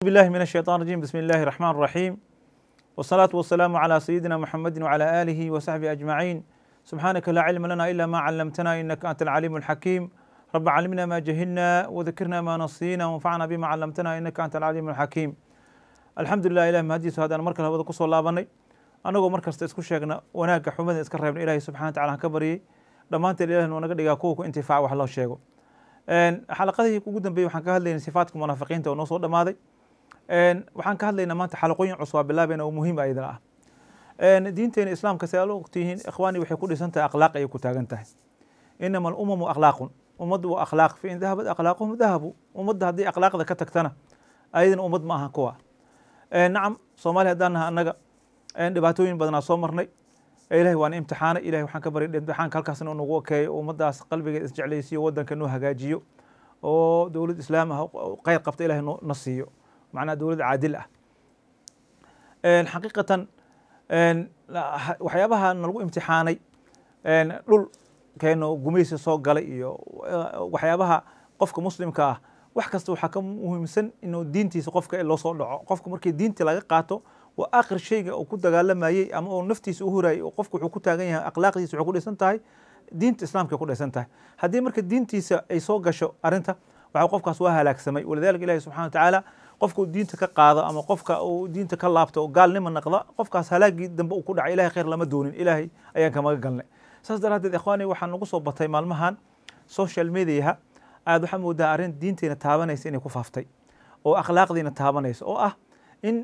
بالله من الشيطان الرجيم بسم الله الرحمن الرحيم والصلاة والسلام على سيدنا محمد وعلى آله وصحبه أجمعين سبحانك لا علم لنا إلا ما علمتنا إنك أنت العليم الحكيم رب علمنا ما جهلنا وذكرنا ما نصينا وانفعنا بما علمتنا إنك أنت العليم الحكيم الحمد لله إله mahadiisu haddaan markale hawada kusoo laabanay annagoo mar kasta isku sheegna wanaagga xumada iska reebna ilaahay subxana wataala han ka baryay dhammaanteen ilahi noo naga dhigaa kuwa ku intifaaca wax loo sheego xalaqadii ugu dambeeyey waxaan ka hadlaynay sifaatka munaafiqiinta oo noo soo dhamaaday waxaan ka hadlaynaa maanta xalaqooyin cusub waa bilaabayna oo muhiim ayadana ah diinteena islaamka si aad ogtihiin ikhwaani waxay ku dhisan tahay akhlaaq ayay ku taagan tahay inama alumamu akhlaaqun ummaddu waa akhlaaq fa in dahabat akhlaaquhum dahabu ummadda haddii akhlaaqda ka tagtana ayadana ummad ma aha kuwa nacam soomaaliya haddaan naha annaga dhibaatooyin badanaa soo marnay ilahay waana imtixaanay ilahay waxaan ka baryay imtixaanka halkaasna nagu okeeyo ummaddaas qalbigeed isjeclaysiyo waddanka noo hagaajiyo oo dowlad islaam ah kheyr qabta ilahay na siiyo macnaha dowlad caadil ah xaqiiqatan waxyaabaha nalagu imtixaanay dhulkeena gumaysi soo galay iyo waxyaabaha qofka muslimka ah wax kasta waxaa ka muhiimsan inuu diintiisa qofka loo soo dhaco qofka markii diinta laga qaato waa akhir shayga uu ku dagaalamayey ama uu naftiisa u hurayay oo qofka wuxuu ku taagan yahay akhlaaqdiisa waxay ku dhisan tahay diinta islaamka ku dhisan tahay haddii marka diintiisa ay soo gasho arrinta waxa qofkaas waa halaagsamay walidalika ilahi subxana wa tacaala qofka uu diinta ka qaado ama qofka uu diinta ka laabto oo gaalnima naqda qofkaas halaagii dambe uu ku dhacay ilahay khayr lama doonin ilaahay ayaan kamaga galnay saas daraaddeed ikhwaani waxaa nagu soo batay maalmahan social mediaha aad waxaa moodaa arrin diinteena taabanaysa inay ku faaftay oo akhlaaqdiina taabanaysa oo ah in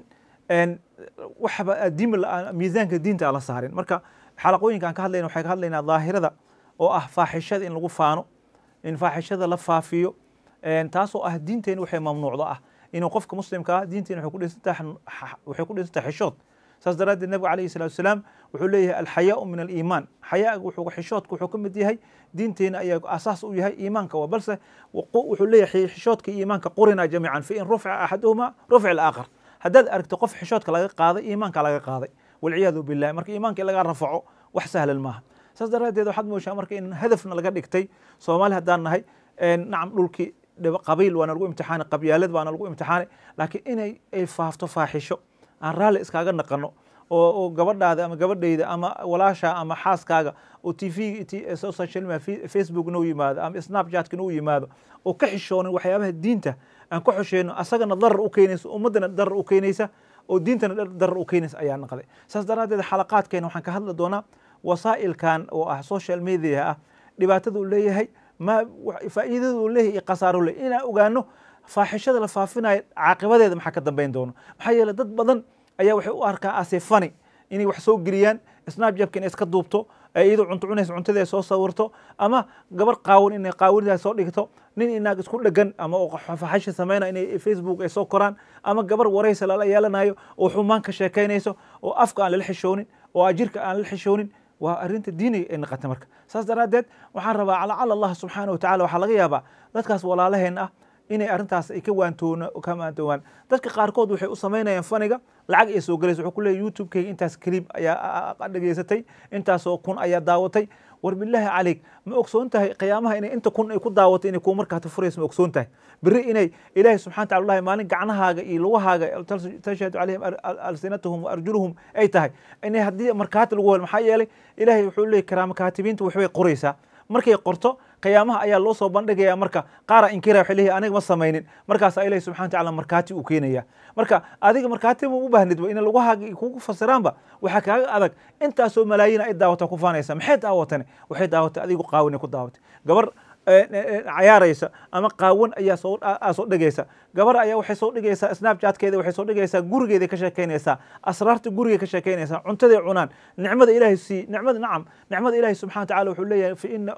waxba diin miisaanka diinta aan la saarin marka xalaqooyinka aan ka hadlayna waxay ka hadlaynaa daahirada oo ah faaxishada in lagu faano in faaxishada la faafiyo taasoo ah diinteena waxay mamnuucdo ah inuu qofka muslimka ah diinteena waxay ku dhisantahay waxay ku dhisantahay xishood saas daraaddeed nabiga calayhi salatu wasalaam wuxuu leeyahay alxayaau min aliimaan xayaaga wuxuu xishoodka wuxuu ka mid yahay diinteena ayaa asaas u yahay iimaanka waa balse wuxuu leeyahay xishoodka iyo iimaanka qurina jamiican fa in rufca axaduhuma rufca alaakhar haddaad aragto qof xishoodka laga qaaday iimaanka laga qaaday walciyaadu billahi marka iimaanka in laga rafaco wax sahlan maaha saas daraaddeed waxaad mooshaa marka in hadafna laga dhigtay soomaali haddaan nahay nacam dhulkii qabiil waana lagu imtixaanay qabyaalad waana lagu imtixaanay laakiin inay ay faafto faaxisho aan raalli iskaaga naqano oo gabadhaada ama gabadhayda ama walaasha ama xaaskaaga oo t v social media facebook noo yimaado ama snapchatka noo yimaado oo ka xishoonin waxyaabaha diinta aan ka xosheyno asagana darar u keenaysa ummaddana darar u keenaysa oo diintana darar u keenaysa ayaa naqday saas daraaddeed xalaqaadkeena waxaan ka hadli doonaa wasaa'ilkan oo ah social media ah dhibaatada uu leeyahay ma faa'iidada uu leeyahay iyo khasaaro u leeyahay inaan ogaano faaxishada la faafinayo caaqibadeeda maxaa ka dambeyn doono maxaa yeele dad badan ayaa waxay u arkaa asifani inay wax soo geliyaan snapjabka inay iska duubto iyadoo cunto cunaysa cuntadeeda soo sawirto ama gabar qaawan inay qaawanidaas soo dhigto nin inaag isku dhegan ama faxashi samayna inay facebook ay soo koraan ama gabar waraysa lala yeelanayo oo xumaan ka sheekaynayso oo afka aan lala xishoonin oo ajirka aan lala xishoonin waa arrinta diiniga ay naqata marka saas daraaddeed waxaan rabaa lacala allah subxaana wa tacala waxaa laga yaabaa dadkaas walaalaheen ah inay arrintaas ay ka waantoona ka waantoowaan dadka qaarkood waxay u samaynayaan faniga lacag ay soo galaysa wuxuu ku leeyahy youtube-kayga intaas clip ayaa dhageysatay intaasoo kun ayaa daawatay war bilaahi calayk ma ogsoon tahay qiyaamaha inay inta kun ay ku daawatay inay kuu markaata furaysa ma ogsoon tahay beri inay ilaahi subxana tacala lahi maalin gacnahaaga iyo lugahaaga tashhadu calayhim alsinatahum wa arjuluhum ay tahay inay haddii markaati lagu hel maxaa yeelay ilaahay wuxuu leeyahy karaama kaatibiinta waxbay qoraysaa markay qorto qiyaamaha ayaa loo soo bandhigaya marka qaara inkira waxay leeyahay aniga ma samaynin markaasaa ilahi subxana tacala markaati uu keenaya marka adiga markaati ma u baahnidba in lugahaaga kugu fasiraanba waxaa kaaga adag intaasoo malaayiin ay daawata ku faanaysa maxay daawatane waxay daawatay adigu qaawin ku daawatay gabar cayaaraysa ama qaawan ayaa soo soo dhigaysa gabar ayaa waxay soo dhigaysaa snapchatkeeda waxay soo dhigaysaa gurigeeda ka sheekaynaysaa asraarta guriga ka sheekaynaysaa cuntaday cunaan nicmada ilaahay sii nicmada nacam nicmada ilaahay subxana wa tacala wuxuu leeyahay fa ina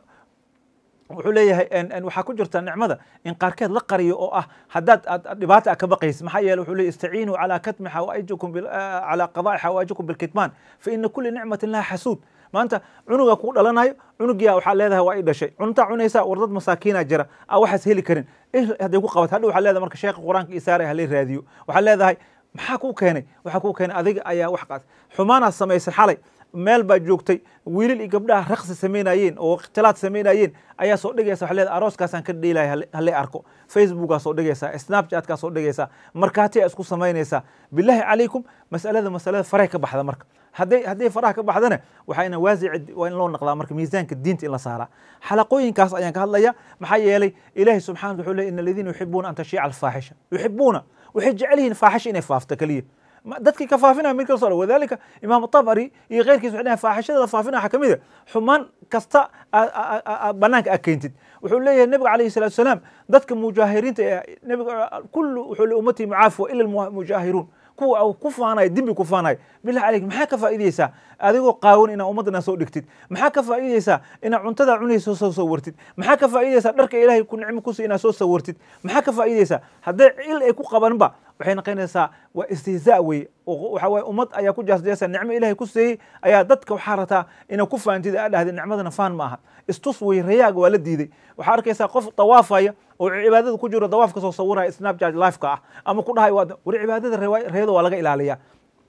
wuxuu leeyahay waxaa ku jirta nicmada in qaarkeed la qariyo oo ah haddaad aad dhibaata a ka baqaysa maxaa yeele wuxuu leeyahy istaciinuu calaa katmi xawaa'ijikum calaa qadaa'i xawaa'ijikum bilkitmaan fa ina kulli nicmatin laha xasuud maanta cunuga kuu dhalanayo cunugiya waxaa leedahay waa i dhashay cuntaa cunaysa war dad masaakiina jira a waxaas heli karin hadday ku qabat hadha waxaa leedahay marka sheekha qur-aanka isaara halay raadiyo waxaa leedahay maxaa kuu keenay waxaa kuu keenay adiga ayaa wax qaad xumaanaad samaysay xalay meel baa joogtay wiilal iyo gabdhaha raqsi samaynayeen oo ikhtilaad samaynayeen ayaa soo dhigaysa waxay leedahay arooskaasaan ka dheelaya halle arko facebookaa soo dhigaysaa snapchatkaa soo dhigaysaa markaatiyaa isku samaynaysaa bilaahi calaykum masalada masalada faray ka baxda marka hadday hadday faraha ka baxdana waxayna waasici waa in loo naqdaa marka miisaanka diinta in la saaraa xalaqooyinkaas ayaan ka hadlaya maxaa yeelay ilaahi subxana wuxuu leey in aladiina yuxibuuna an tashiica alfaaxisha yuxibuuna waxay jecel yihiin faaxisha inay faafto keliya dadkii ka faafinaya mid kala soo wadalika imaam tabari iyo keyrkiis waxay dhahay faaxishada la faafinaya waxaa kamid a xumaan kasta banaanka aad keentid wuxuu leeyahay nebiga alayhi salatu wasalaam dadka mujaahiriinta ee nebiga kullu wuxuu le ummatii mucaafiwa ila almujaahiruun kuwa ku faanaya dembi ku faanaya bilah caleyk maxaa ka faa'iideysaa adigoo qaawan inaa ummaddana soo dhigtid maxaa ka faa'iideysaa inaa cuntada cunaysa soo sawirtid maxaa ka faa'iideysaa dharka ilaahay ku nicmo kusi inaa soo sawirtid maxaa ka faa'iideysaa hadday il ay ku qabanba waxay noqonaysaa waa istihzaa weye waxa waye ummad ayaa ku jaasjeesa nicmo ilahay ku siiyey ayaa dadka waxaa rataa inaa ku faantid aa dhahday nicmadana faan ma aha istus weye rayaaga waa la diiday waxaa arkaysaa qof dawaafaya oo cibaadada ku jiro dawaaf ka soo sawiraya snapchat lifeka ah ama ku dhahay war cibaadada reeyada waa laga ilaaliyaa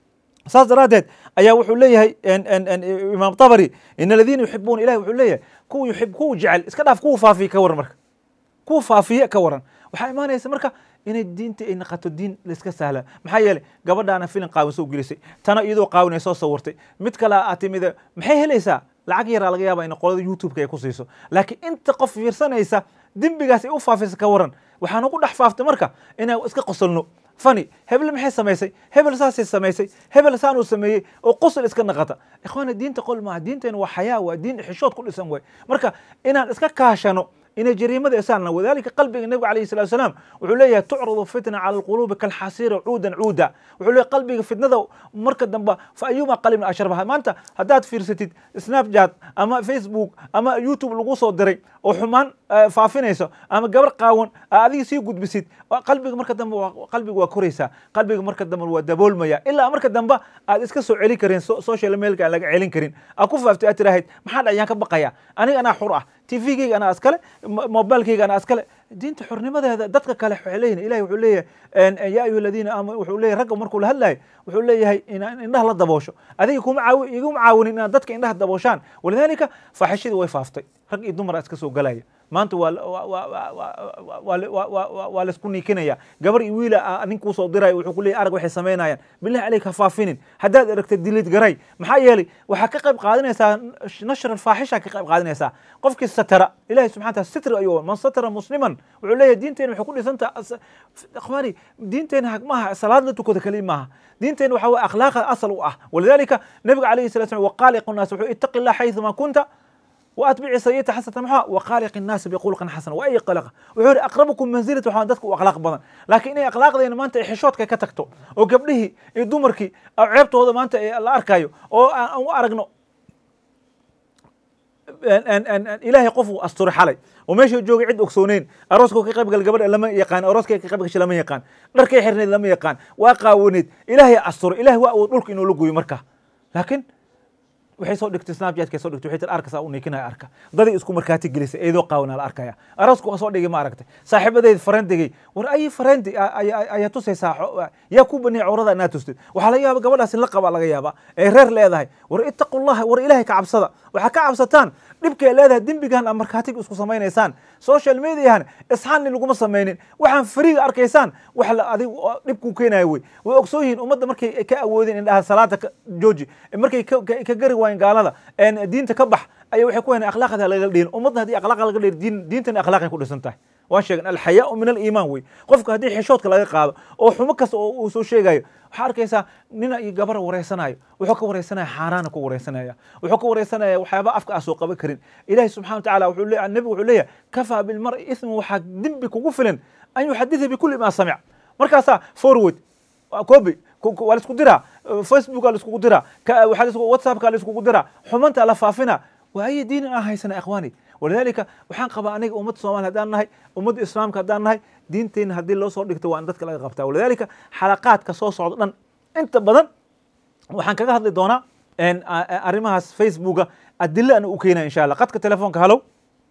saas daraaddeed ayaa wuxuu leeyahay imaam tabari in aladiina yuxibuuna ilahi wuxuu leeyahay kuwa yuxib kuwa jecel iska dhaaf kuwa faafiya ka waran marka kuwa faafiya ka waran waxaa imaanaysa marka inay diinta ay naqato diin laiska sahla maxaa yeelay gabadhaana filin qaawin soo gelisay tana iyadoo qaawin ay soo sawirtay mid kale aa timid maxay helaysaa lacag yaraa laga yaaba in qolada youtube-ka ay ku siiso laakiin inta qof fiirsanaysa dembigaas ay u faafisa ka waran waxaana ku dhex faaftay marka inaan iska qosolno fani hebel maxay samaysay hebel saasay samaysay hebel saanuu sameeyey oo qosol iska naqata ikhwaana diinta qol maaha diinteena waa xayaa waa diin xishood ku dhisan way marka inaan iska kaashano inay jariimada isaanna wadalika qalbiga nebiga alayhi salatu wasalaam wuxuu leeyahay tucradu fitna cala alquluubi kalxasiira cuudan cuuda wuxuu leeyahay qalbiga fitnada marka dambe fa ayuma qalibna asharbaha maanta haddaad fiirsatid snapchat ama facebook ama youtube lagu soo diray oo xumaan faafinayso ama gabar qaawan adiga sii gudbisid qalbiga marka dambe qalbiga waa koraysaa qalbiga marka dambe waa daboolmaya ilaa marka dambe aad iska soo celin karin social mailka aan laga celin karin aad ku faaftay aad tirahayd maxaa dhacayaan ka baqaya aniga anaa xur ah tvgeyga anaa iskale mobilkeyga anaa iskale diinta xornimadeeda dadka kale waxay leeyihin ilahi wuxuu leeyahay ya ayuha aladiina aamanu wuxuu leeyahay ragga markuu la hadlayo wuxuu leeyahay inaan indhaha la daboosho adiga kuma caawi iguma caawinin inaad dadka indhaha dabooshaan walidalika faaxishadii way faaftay rag iyo dumara iska soo galaya maanta waa waa laisku niikinaya gabar iyo wiila nin kuu soo diraya wuxuu ku leeyahy arag waxay samaynayaan billahi caleyk ha faafinin haddaad aragta dilid garay maxaa yeelay waxaa ka qayb qaadanaysaa nashra alfaaxisha ka qayb qaadanaysaa qofkii satara ilahi subxana taala sitri ayuu man satara musliman wuxuu leeyahay diinteena waxay ku dhisantaha akhwaani diinteena maaha salaad la tukada kaliya maaha diinteena waxa weye akhlaaqa asal u ah walidalika nabiga alayhi salatu slam waqaaliqu naas wuxuu ittaqi illah xayثuma kunta واتبع سيئة حسنة محا وخالق الناس بخلق حسن واي قلق وحوري اقربكم منزلة waxaan dadka u akhlaaq badan laakiin inay akhlaaqdeena maanta ay xishoodka ka tagto oo gabdhihii iyo dumarkii ceebtooda maanta la arkayo oo aan u aragno ilaahay qof uu asturay xalay oo meesha joogay cid ogsooneyn arooska ka qayb gal gabadha lama yaqaan arooska ka qayb gashay lama yaqaan dharkay xirneed lama yaqaan waa qaawaneed ilaahay asturay ilaahay waa awood dhulka inuu la gooyo marka laakiin waxay soo dhigtay snapchatkay soo dhigtay waxay tir arkasa u niikinaya arka dadii isku markaati gelisay eedoo qaawanaa la arkaya arasku waa soo dhigay ma aragtay saaxiibadeed farendigay war ayi farendi ayaa tusaysaa yaa ku baniyay cawrada inaad tustid waxaa laga yaaba gabadhaasi la qaba laga yaaba ee reer leedahay war ittaqullaha war ilaahay ka cabsada waxaa ka cabsataan dhibkay leedahay dembigan a markaatiga isku samaynaysaan social mediahan isxaanni laguma samaynin waxaan fariiga arkaysaan wax adig dhibkuu keenayo wey way ogsoon yihiin ummadda markay ka awoodeen indhaha salaada jooji markay ka gari waayeen gaalada diinta ka bax aya waxay ku hayn akhlaaqda laga dhihin ummadda haddii akhlaaq laga dhihin diintana akhlaaqay ku dhisan tahay waan sheegen alxayaau min aliimaan wey qofka haddii xishoodka laga qaado oo xumo kasta oo uu soo sheegayo waxaa arkaysaa nina iyo gabar wareysanayo wuxuu ka wareysanaya xaaraana ku wareysanaya wuxuu ka wareysanaya waxyaaba afka aan soo qaban karin ilahi subxana wa tacala wuxuu leeyahay nebigu wuxuu leeyahay kafaa bilmar'i ismu waxaa dembi kugu filan an yuxaditha bikulli ma samic markaasaa forward copy waa la isku diraa facebooka la iskugu diraa whatsappka la iskugu diraa xumanta la faafina waa ayi diinin aan haysana ikhwaani walidalika waxaan qabaa aniga ummadda soomaliya haddaan nahay ummadda islaamka haddaan nahay diinteenna haddii loo soo dhigto waa in dadka laga qabtaa walidalika xalaqaadka soo socda dhan inta badan waxaan kaga hadli doonaa arrimahaas facebooka adilo ana u keenaya insha allah qadka telefoonka halow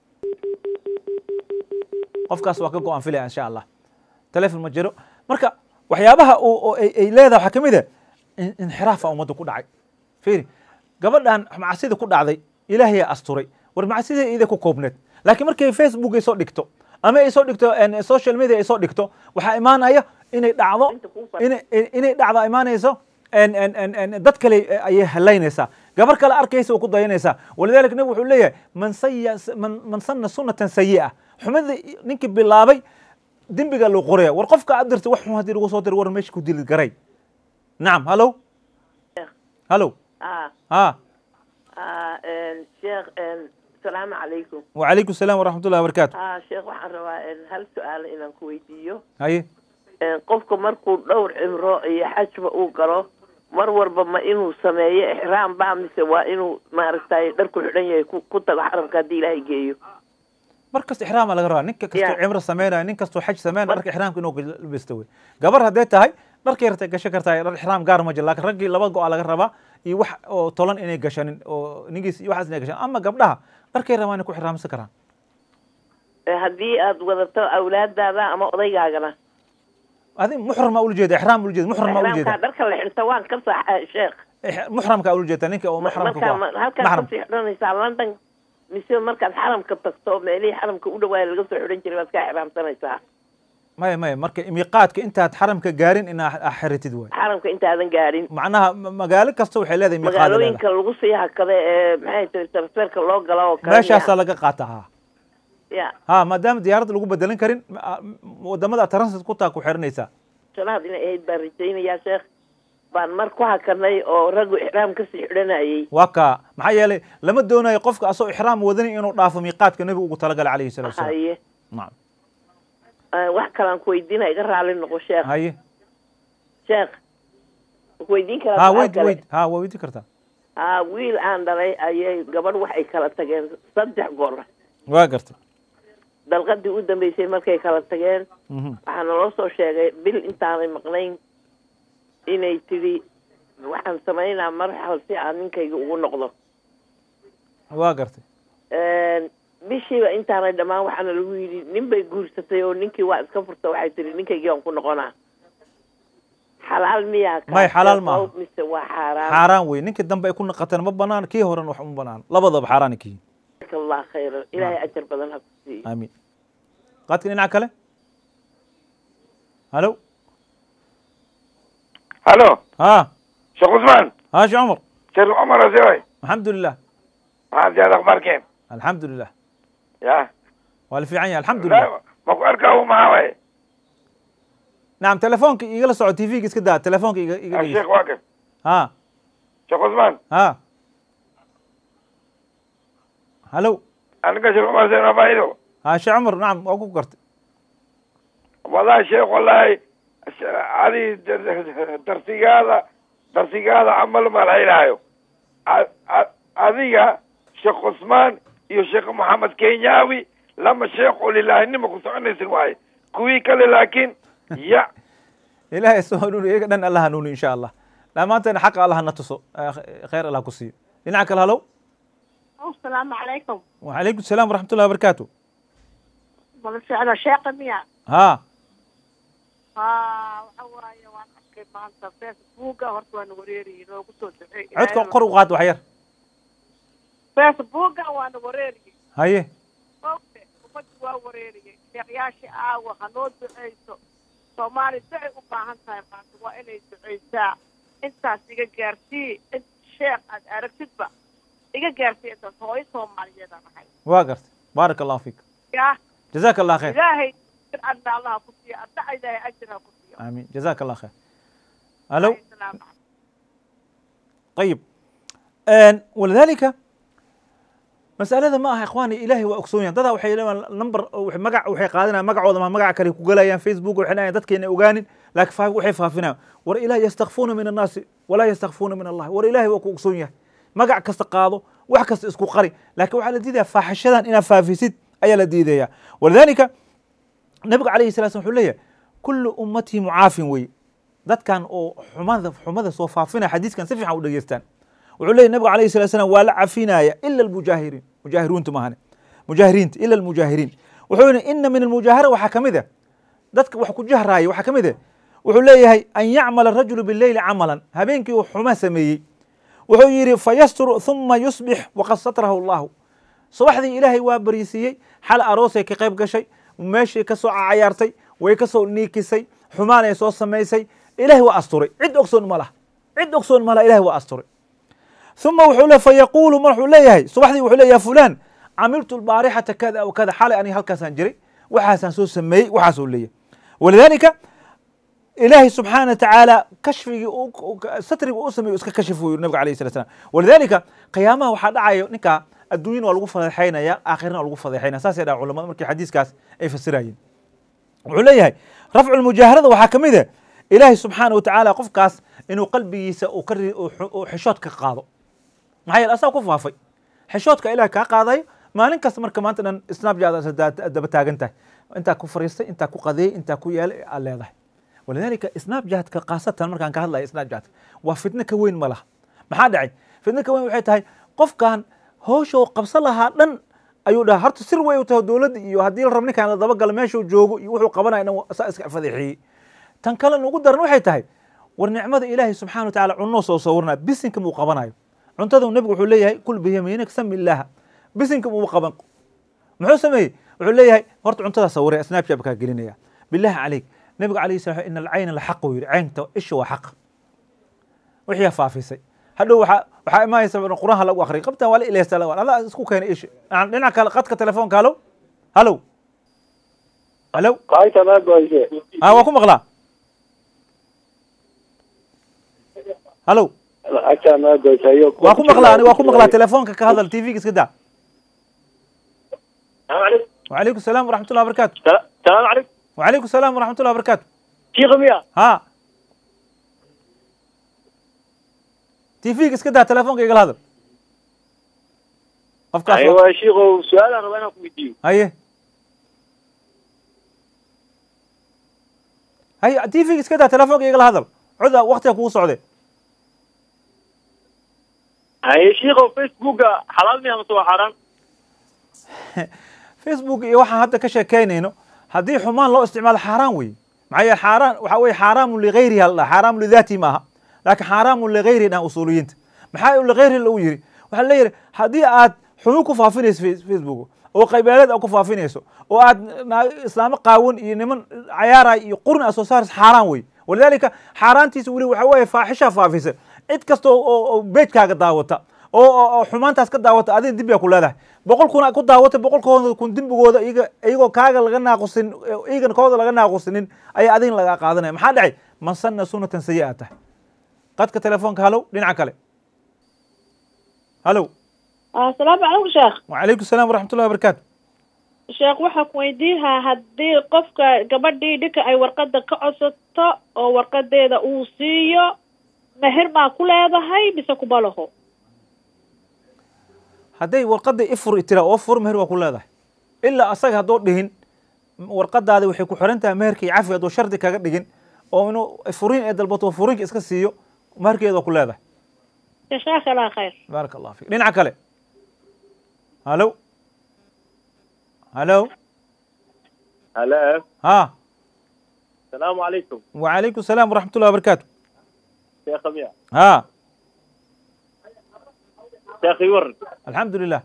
qofkaas waa ka go-aan filaya insha allah telefon ma jiro marka waxyaabaha ay leedahay waxaa ka mid ah inxiraafa ummadda ku dhacay fiiri gabadhan macsida ku dhacday ilaahayaa asturay war macsida iida ku koobneed laakiin markay facebook ay soo dhigto ama ay soo dhigto en, social media ay soo dhigto waxaa imaanaya inay dhacdo Inta kuu fadhi- inay inay dhacdo imaanayso en- en- en- en, dad kale ayay halaynaysaa gabar kale arkaysa oo ku dayanaysaa walidaalika nabigu wuxuu leeyahay man saya man, man sanna sunnatan sayi'a xumada ninkii bilaabay dembiga loo qoraya war qofka aad dirtay wax xun haddii lagu soo diray war meesha ku dili garay nacam hallo hallo ah ha ah een, sheekh een, asalaamu calaykum وعليكم السلام ورحمة الله وبركاته ah sheekh waxaan rabaa een, hal su-aal inaan ku weydiiyo هاي een, qofka markuu dhowr cimro iyo xajba uu galo mar walba ma inuu sameeyo ixraam ba mise waa inuu maaragtay dharku xidhan yahay ku ku tago xaramka haddii ilaahay geeyo markasta إحرام laga rabaa ninka kastoo Yeah. cimro sameynaya nin kastoo xaj sameynaya dharka ixraamka inuu labisto wey gabar hadday tahay dharkay ratay gashan kartaa dhar ixraam gaar ma jiro laakiin raggii laba go-a laga rabaa iyo wax oo tolan inay gashanin oo ningiis iyo waxaas inay gashan ama gabdhaha dharkay rabaa inay ku ixraamsan karaan Ee, haddii aad wadato awlaadaada ama odaygaagana adi muxram maa ula jeeda ixraam ula jeeda muxram maa ula ixraamka jeeda dharka la xirta waan ka saxa sheekh Ix- muxramka ula jeeda ninka oo muxramka ku markaa ah ma- halkaad maxram kasii xidhanaysaa london mise markaad xaramka tagto meelihii xaramka u dhawaaya laga soo xidhan jiray baad kaa ixraamsanaysaa maya maya marka miiqaadka intaad xaramka gaarin inaa xiritid waay xaramka intaadan gaadhin macnaha ma- magaalo kasta waxay leedahay miiqaad leedahay. magaalooyinka lagu sii hakada ee maxay tahay transferka loo galo oo kale meeshaasaa laga qaataa ha ya ha maadaama diyaaradda lagu bedelan karin ma- a- wadamada transit ku taa ku xiranaysaa shanaad inay ahayd baan rajaynayaa sheekh baan mar ku hakanay oo raggu ixraam kasii xidhanayay waa kaa maxaa yeelay lama doonayo qofka asoo ixraam wadani inuu dhaafo miiqaadka nebigu ugu talagalay calayhi salatu wasalaam haye nacam Eh, wax kalaan ku weydiina iga raali noqo sheekh haye sheekh ku weydiin karaa ha su'aal weyd kale? weyd ha waa weydin kartaa ha wiil aan dhalay ayay gabadh waxay kala tageen saddex goor waa gartay dalqadii u dambeysay markay kala tageen Mhm. waxaa naloo soo sheegay bil intaanay maqnayn inay tidhi waxaan samaynaa marxal si aan ninkayga ugu noqdo waa gartay bishiiba intaanay dhammaan waxaana lagu yidhi nin bay guursatay oo ninkii waa iska furta waxay tihi ninkaygii aan ku noqonaa xalaal miyaa kaas? May, xalaal maaha. Qowl mise waa xaaraan xaaraan wey ninkii dambe ay ku naqateen ma banaan kii horen wax uma banaan labadaba xaaraan kihi Jazaaka allah khayran ilaahay ajar badan ha ku siiyo aamiin qaadka dhinaca kale halo الو ha شيخ عثمان ha shi cumar شيخ عمر ازاي alxamdu lilah عندي هذا اخبار كيف alxamdu lilah يا waa la fiican yahay alxamdu lilah لا ماكو اركبوا معاه nacam telefoonka igala soco t v-ga iska daa telefoonka iga iga الشيخ dhegeyso واقف ha شيخ عثمان ha halo انا شيخ عمر زين ما بايدو ha shi cumar nacam waa ku gartay والله شيخ والله الش- هذه درسي هذا درسي هذا عمل ما العيلايو هذه شيخ عثمان iyo sheekh maxamed kenyawi lama sheekhu lilaahinima ku soconaysin waaye kuwii kale laakiin ya ilaahay soo hanuuni iyaga dhan allah hanuuni insha allah dhammaanteena xaqa allah na tuso eh, khayr allah ku siiyo dhinaca kale halo السلام عليكم وعليكم السلام ورحمة الله وبركاته بس أنا شاقة ميا ها ها وحوايا وأنا أحكي مع أنت فيسبوك هرت وأنا وريري لو قصوا عدكم قر وقاد وحير فيسبوك وأنا وريري هاي أوكي ومد وريري شيخياشي آوة هنود بعيسو سومالي دعي وباهن تاي مانت وإني دعيسا انت سيغا جارتي انت شيخ أد أركتد با إيغا جارتي انت هوي سومالي يدا محي واقرت بارك الله فيك يا جزاك الله خير إلهي أن الله كسي أدعي إلهي أجرها كسي آمين جزاك الله خير ألو السلام عليكم طيب آن ولذلك مسألة ما أها إخواني إلهي وأكسونيا دادا وحي لما نمبر وحي مقع وحي قادنا مقع وضما مقع كلي كوغلايان فيسبوك وحي نايا دادكي إني أغانين لكن فاق وحي فافنا ور إلهي يستخفون من الناس ولا يستخفون من الله ور إلهي وكو أكسونيا مقع كست قاضو wax kasta isku qari laakiin waxaa la diidaya faaxishadan inaad faafisid ayaa la diidaya walidalika nabigu calayhi salatu slam wuxuu leeyahay kullu ummatii mucaafin wey dadkan oo xumada xumada soo faafinaya xadiiskan si fiican u dhegeystaan wuxuu leeyahy nabigu calayhi salatu salam waa la cafinaya ila almujaahiriin mujaahiruunta maahane mujaahiriinta ila almujaahiriin wuxuu yihi ina min almujaahara waxaa ka mid a dadka wax ku jahraaya waxaa ka mid a wuxuu leeyahay an yacmala rajulu bileyli camalan habeenkii uu xuma sameeyey wuxuu yidhi fayasturu huma yusbix waqad satrahu allahu subaxdii ilaahay waa bariisiiyey xal aroosay ka qayb gashay meeshii ka soo cayaartay way ka soo niikisay xumaanay soo samaysay ilahay waa asturay cid ogsoon ma laha cid ogsoon ma laha ilahay waa asturay uma wuxuu le fayaquulu mar wuxuu leeyahay subaxdii wuxuu leeyahay fulaan camiltu lbaarixata kada aw kada xalay aniga halkaasaan jiray waxaasaan soo sameeyey waxaasuu leeyahay walidaalika ilaahay subxaana watacaala kashfigii satrigii u sameeyo iska kashif uu yiri nabiga alayh salat slam walidaalika qiyaamaha waxaa dhacayo ninkaa adduunyana waa lagu fadeexaynaya aakhirana waa lagu fadeexaynaya saasay dhaha culamada markii xadiiskaas ay fasirayeen wuxuu leeyahay rafcu lmujaaharada waxaa ka mid ah ilaahay subxaana watacaala qofkaas inuu qalbigiisa uu ka uu xishood ka qaado maxaa yeele asaa ku faafay xishoodka ilahay kaa qaadayo maalin kasta marka maanta dhan snapchat daba taagan tahay intaa ku fariistay intaa ku qadeeyey intaa ku yeelay aad leedahay walidaalika snapchatka khaasatan markaan ka hadlayo snapchatka waa fitno ka weyn ma laha maxaa dhacay fitno ka weyn waxay tahay qofkan howsha qabsan lahaa dhan ayuu dhaha horta sir wey u tahay dowladda iyo haddii la rab ninkaan la dabagalo meeshuu joogo iyo wuxuu qabanaya dhan saa iska fadeexiyey tan kale ugu daran waxay tahay war nicmada ilaahay subxana wa tacala cunoo soo sawirnaya bisinka muu qabanayo cuntada nebigu wuxuu leeyahay kul biyamiinik sami illaaha bisinka muu qaban muxuu sameeyey wuxuu leeyahay horta cuntadaa sawiraya snapchat kaa gelinaya billahi caleyk nebigu alayh salam ina alcayna laxaq uu yidhi caynta isha waa xaq wixii faafisay hadhow waxaa waxaa imaanaysa quraanha lagu akriya qabtan waa la ilaysta allah isku keenay isha dhinaca kale qadka telefoonka halow halow halow ha waa ku maqlaa halow waa ku maqlaa ani waa ku maqlaa telefoonka ka hadal tvga iska daa وعليكم السلام ورحمة الله وبركاته السلام عليكم وعليكم السلام ورحمة الله وبركاته شيخ ميا ها تيفيك اسكت ده تلفونك يقل هذا افكار ايوه يا شيخ سؤال انا وانا كويديو هي هي تيفيك اسكت ده تلفونك يقل هذا عذا وقتها كو صعده يا شيخ فيسبوك حلال ميا مسوا حرام facebook iyo waxaan hadda ka sheekaynayno haddii xumaan loo isticmaalo xaaraan wey maxaa yeele xaaraan waxa weye xaaraamun ligayrihi hal dhaha xaaraamun lidaati maaha laakiin xaaraamun ligayri dhan usuuliyiinta maxaa ligayri lagu yiri waxaa leeyahay haddii aad xumaan ku faafinayso facebook oo qaybeeleed aad ku faafinayso oo aad islaamo qaawan iyo niman cayaaraya iyo qurun aad soo saarayso xaaraan wey walidaalika xaaraantiisa weli waxa weeye faaxishaa faafisa cid kasta oo beejkaaga daawata oo xumaantaas ka daawata adiga dib yaa ku leedahay boqol kun ku daawatay boqolkooda kun dembigooda iyaga iyagoo kaaga laga naaqusin iyagana kooda laga naaqusinin ayaa adigna lagaa qaadanaya maxaa dhacay man sanna sunatan sayi'a tahay qadka telefoonka halow dhinaca kale halow asalaamu calaykum sheekh wacalaykum salaam waraxmatullahi wabarakaatu sheekh waxaa ku weydiinhaa haddii qofka gabadhii dhinka ay warqada ka codsato oo warqadeeda uu siiyo meher maa ku leedahay mise kuma laho hadday warqadda ifur tira oo fur meher waa ku leedahay ilaa asaga haddoo dhihin warqadaadi waxay ku xiran tahay meherka iyo cafi hadduu shardi kaga dhigin oo inuu furiin ee dalbato furiinka iska siiyo meherkeeda waa ku leedahay jasaaka allah khayr baaraka allah fik dhinaca kale halow halow هلا ha السلام عليكم وعليكم السلام ورحمة الله وبركاته شيخ ميا ها شيخ يورد الحمد لله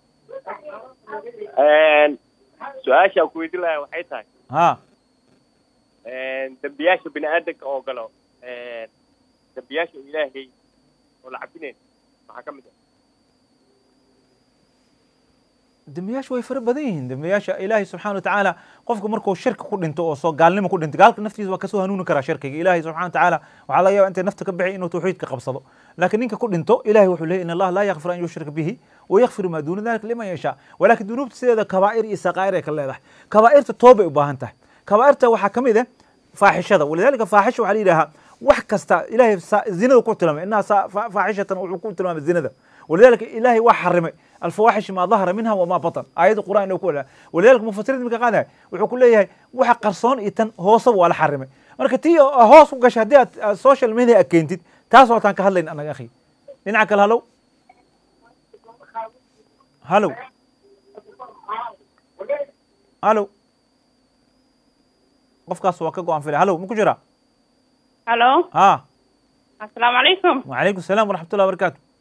su-aasha ku weydiin lahaa waxay tahay ها dembiyaasha bini aadanka oo galo dembiyaasha ilaahay oo la cabinayn maxaa ka mid ah dembiyaasha way fara badan yihiin dembiyaasha ilaahay subxana wa tacaala qofka markuu shirka ku dhinto oo soo gaalnimo ku dhinto gaalka naftiisa waa kasoo hanuuni karaa shirkiga ilaahay subxana wa tacaala waxaa laga yaaba intay nafta ka bixi inuu tawxiidka qabsado laakiin ninka ku dhinto ilahay wuxuu leeyay in allaha laa yakfir an yushrika bihi wayakfiru maa duuna dalika liman yashaa walaakin dunuubta sideeda kabaa'ir iyo saqaa'ir ay ka leedahay kabaa'irta toobay u baahan tahay kabaa'irta waxaa ka mid ah faaxishada walidalika faaxisha waxaa la yidhahaa wax kasta ilahay zinada ku tilmaamay inaha faaxishatan wuxuu ku tilmaamay zinada ولذلك إلهي وحرمي الفواحش ما ظهر منها وما بطن آيات القرآن إنه كلها ولذلك مفسرين من قاعدة wuxuu ku leeyahay waxa qarsoon iyo tan hoosaba waa la xarimay marka tii hoos u gashay haddii aad social media aad keentid taas waataan ka hadlayn anaga akhi dhinaca kale halow halow halow qofkaas waa ka go-an filay halow ma ku jiraa halo ha asalaamu calaykum وعليكم السلام ورحمة الله وبركاته